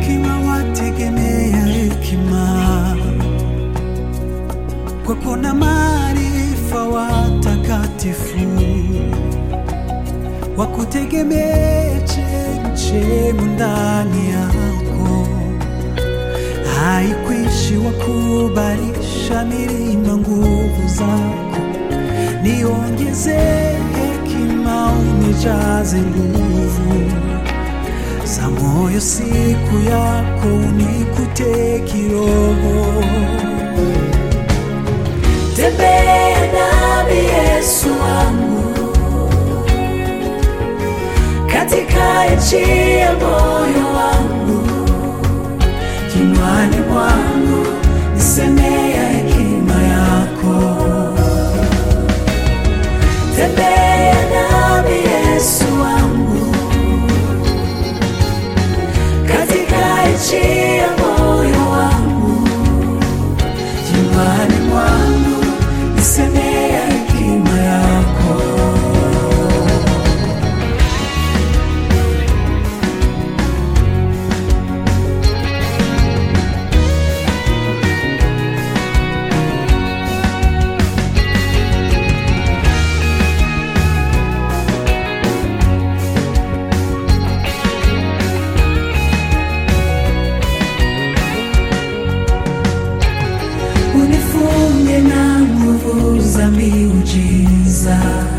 hekima wategemea hekima, kwako na maarifa watakatifu, wakutegemee chemchemu ndani yako, haikwishi wakubalisha milima nguvu zako, niongeze hekima unijaze nguvu za moyo siku yako unikute kiroho. Tembea nami Yesu wangu katika nchi ya moyo wangu, Kinywani mwangu nisemea hekima yako, tembea nami Yesu wangu katika nchi ya moyo wangu, kinywani mwangu nisemea hekima yako. unifunge na nguvu za miujiza,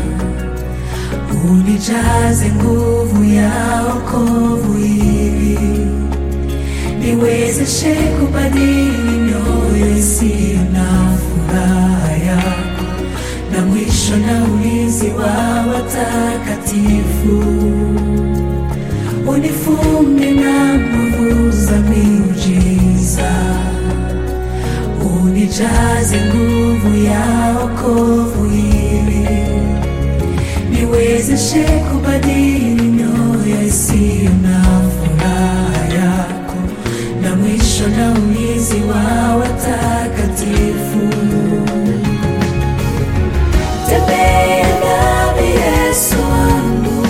unijaze nguvu ya wokovu ili niwezeshe kubadili mioyo isiyo na furaha yako, na mwisho na ulinzi wa watakatifu unifunge na nguvu za miujiza unijaze nguvu ya wokovu ili niwezeshe kubadili mioyo isiyo na furaha yako, na mwisho na ulinzi wa watakatifu. Tembea nami Yesu wangu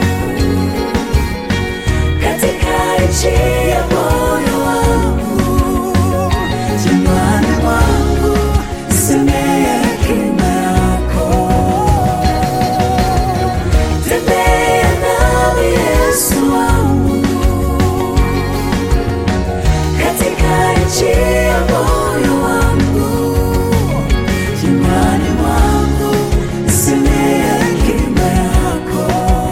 katika nchi ya moyo wangu Kinywani mwangu nisemea hekima yako, Tembea nami Yesu wangu katika nchi ya moyo wangu, kinywani mwangu nisemea hekima yako.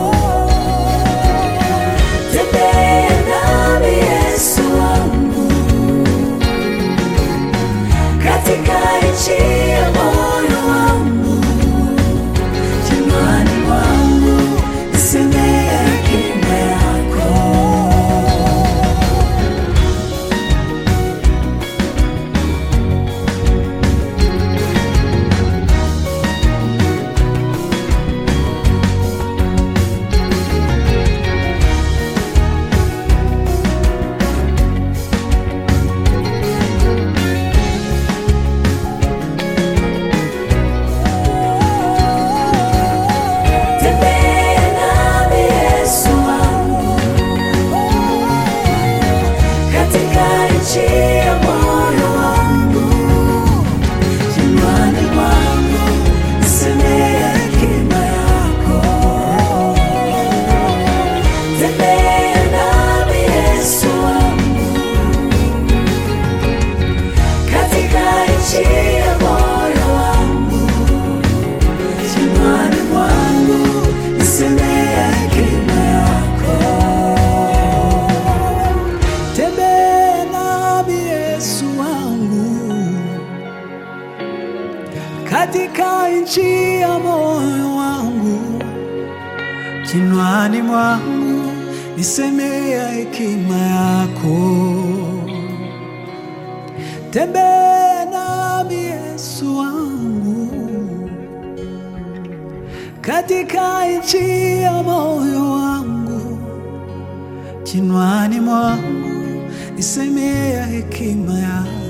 tembea nami Yesu wangu katika nchi ya moyo wangu, Kinywani mwangu nisemea hekima yako. tembea nami Yesu wangu katika nchi ya moyo wangu. Kinywani mwangu nisemea hekima yako. Tembea nami Yesu wangu katika nchi ya moyo wangu, Kinywani mwangu nisemea hekima yako. Tembea nami Yesu wangu katika nchi ya moyo wangu, kinywani mwangu nisemea hekima yako. Tembea nami Yesu wangu katika nchi ya moyo wangu, kinywani mwangu nisemea hekima yako.